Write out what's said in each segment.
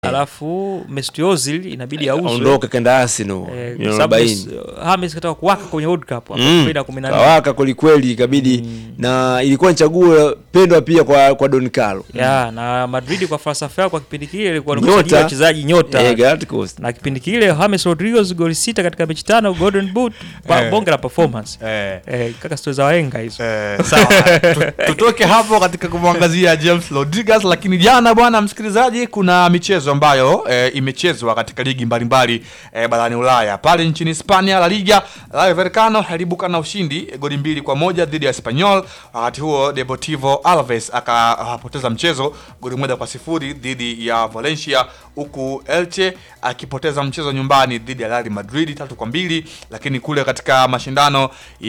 alafu Mesut Ozil inabidi auzwe aondoke kenda Arsenal eh, kwa milioni sababu arobaini James kataka kuwaka kwenye World Cup hapo Mm. 2014 kawaka kwelikweli ikabidi na ilikuwa ni chaguo pendwa pia kwa kwa Don Carlo ya na Madrid kwa falsafa yao kwa kipindi kile ilikuwa ni Nyota. kusajili wachezaji nyota eh, Galacticos na kipindi kile James Rodriguez goli sita katika mechi tano Golden Boot pa, Eh. bonge la performance Eh. eh, kaka stori za wahenga hizo Eh, sawa Tu- tutoke hapo katika kumwangazia James Rodriguez, lakini jana bwana msikilizaji, kuna michezo ambayo eh, imechezwa katika ligi mbalimbali eh, barani Ulaya. Pale nchini Hispania, La Liga, Rayo Vallecano aliibuka na ushindi eh, goli mbili kwa moja dhidi ya Espanyol. Wakati huo Deportivo Alaves akapoteza mchezo goli moja kwa sifuri dhidi ya Valencia, huku Elche akipoteza mchezo nyumbani dhidi ya Real Madrid tatu kwa mbili. Lakini kule katika mashindano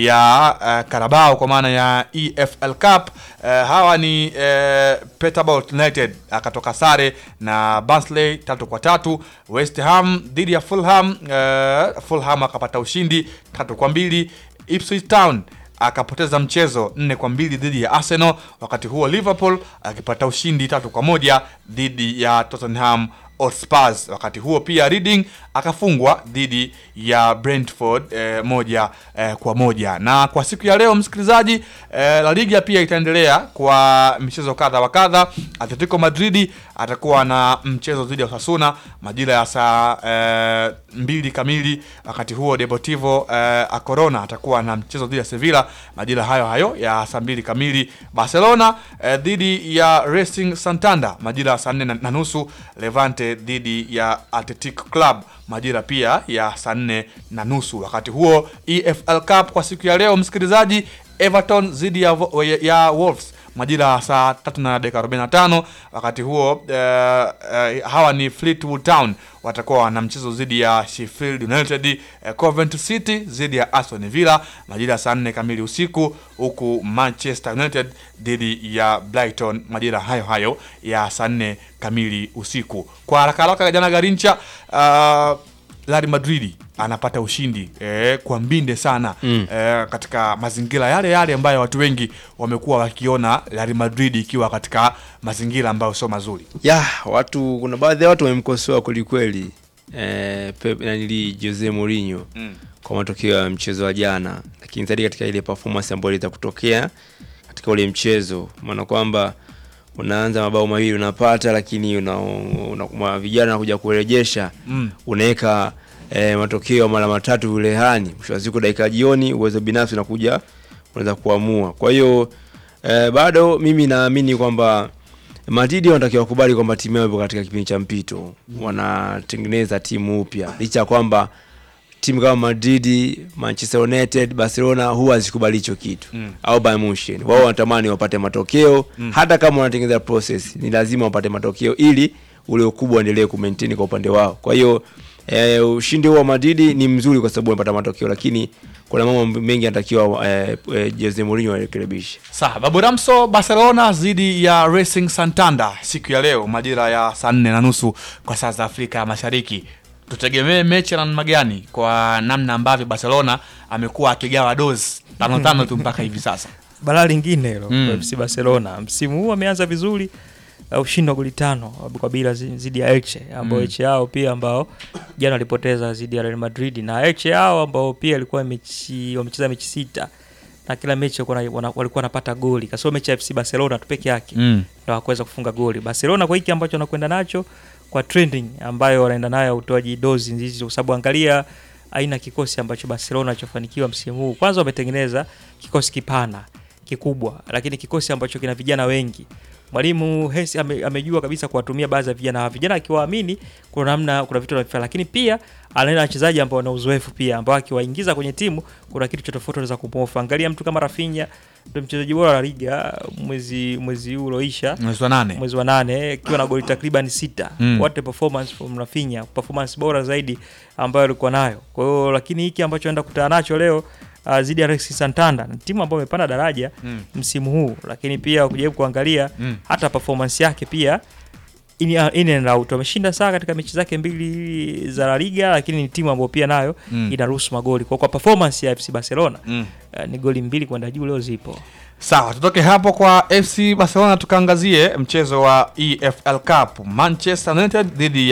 ya uh, Carabao kwa maana ya EFL Cup uh, hawa ni uh, Peterbolt United akatoka sare na Barnsley tatu kwa tatu. West Ham dhidi ya Fulham uh, Fulham akapata ushindi tatu kwa mbili. Ipswich Town akapoteza mchezo nne kwa mbili dhidi ya Arsenal. Wakati huo Liverpool akipata ushindi tatu kwa moja dhidi ya Tottenham Hotspur. Wakati huo pia Reading akafungwa dhidi ya Brentford eh, moja eh, kwa moja. Na kwa siku ya leo msikilizaji, eh, La Liga pia itaendelea kwa michezo kadha wa kadha. Atletico Madrid atakuwa na mchezo dhidi ya Osasuna majira ya saa eh, mbili kamili. Wakati huo Deportivo eh, A Corona atakuwa na mchezo dhidi ya Sevilla majira hayo hayo ya saa mbili kamili. Barcelona eh, dhidi ya Racing Santander majira ya saa nne na na nusu. Levante dhidi ya Athletic Club majira pia ya saa nne na nusu. Wakati huo EFL Cup kwa siku ya leo msikilizaji, Everton dhidi ya, Vo- ya, ya Wolves majira ya saa tatu na dakika 45. Wakati huo eh, eh, hawa ni Fleetwood Town watakuwa na mchezo dhidi ya Sheffield United. Eh, Coventry City dhidi ya Aston Villa majira ya saa nne kamili usiku, huku Manchester United dhidi ya Brighton majira hayo hayo ya saa nne kamili usiku. Kwa haraka haraka, jana Garincha uh, Real Madrid anapata ushindi eh, kwa mbinde sana Mm. eh, katika mazingira yale yale ambayo watu wengi wamekuwa wakiona Real Madrid ikiwa katika mazingira ambayo sio mazuri. ya watu kuna baadhi ya watu wamemkosoa kwelikweli eh, Pep nanili Jose Mourinho Mm. kwa matokeo ya mchezo wa jana, lakini zaidi katika ile performance ambayo iliweza kutokea katika ule mchezo, maana kwamba unaanza mabao mawili unapata, lakini una, una, una vijana kuja kurejesha Mm. unaweka eh, matokeo mara matatu vilehani, mwisho wa siku dakika jioni, uwezo binafsi unakuja unaweza kuamua. Kwa hiyo eh, bado mimi naamini kwamba Madrid wanatakiwa kubali kwamba timu yao ipo katika kipindi cha mpito, wanatengeneza timu upya, licha ya kwamba timu kama Madrid, Manchester United, Barcelona huwa hazikubali hicho kitu Mm. au Bayern Munich. Wao wanatamani wapate matokeo hata kama wanatengeneza process, ni lazima wapate matokeo ili ule ukubwa uendelee kumaintain kwa upande wao. Kwa hiyo eh, ushindi huo wa Madrid ni mzuri kwa sababu wamepata matokeo, lakini kuna mambo mengi yanatakiwa eh, eh, Jose Mourinho arekebishe. Sawa, Babu Ramso, Barcelona dhidi ya Racing Santander siku ya leo majira ya saa nne na nusu kwa saa za Afrika ya Mashariki. Tutegemee mechi ya namna gani kwa namna ambavyo Barcelona amekuwa akigawa dozi tano tano tu mpaka hivi sasa. balaa lingine hilo Mm. kwa FC Barcelona msimu huu ameanza vizuri uh, ushindi wa goli tano kwa bila zi- dhidi ya Elche ambao Mm. Elche yao pia ambao jana walipoteza dhidi ya Real Madrid na Elche yao ambao pia ilikuwa mechi wamecheza mechi sita na kila mechi walikuwa na- wana- walikuwa wanapata goli kasoro mechi ya FC Barcelona tu peke yake Mm. ndo hakuweza kufunga goli. Barcelona kwa hiki ambacho wanakwenda nacho kwa trending ambayo wanaenda nayo ya utoaji dozi hizi, kwa sababu angalia aina ya kikosi ambacho Barcelona alichofanikiwa msimu huu. Kwanza wametengeneza kikosi kipana kikubwa, lakini kikosi ambacho kina vijana wengi. Mwalimu Hesi ame, amejua kabisa kuwatumia baadhi ya vijana hawa. Vijana akiwaamini, kuna namna, kuna vitu anavifanya, lakini pia anaenda na wachezaji ambao wana uzoefu pia, ambao akiwaingiza kwenye timu kuna kitu cha tofauti anaweza kumofa. Angalia mtu kama Rafinha, ndio mchezaji bora wa liga mwezi mwezi huu ulioisha Mwezi wa nane. mwezi wa nane akiwa na goli takriban sita Mm. what a performance from Rafinha performance bora zaidi ambayo alikuwa nayo kwa hiyo lakini hiki ambacho anaenda kukutana nacho leo uh, zidi ya Racing Santander ni timu ambayo imepanda daraja Mm. msimu huu lakini pia ukijaribu kuangalia Mm. hata performance yake pia in, in and out wameshinda saa katika mechi zake mbili za La Liga lakini ni timu ambayo pia nayo Mm. inaruhusu magoli kwa, kwa performance ya FC Barcelona Mm. uh, ni goli mbili kwenda juu leo zipo Sawa, tutoke hapo kwa FC Barcelona tukaangazie mchezo wa EFL Cup Manchester United dhidi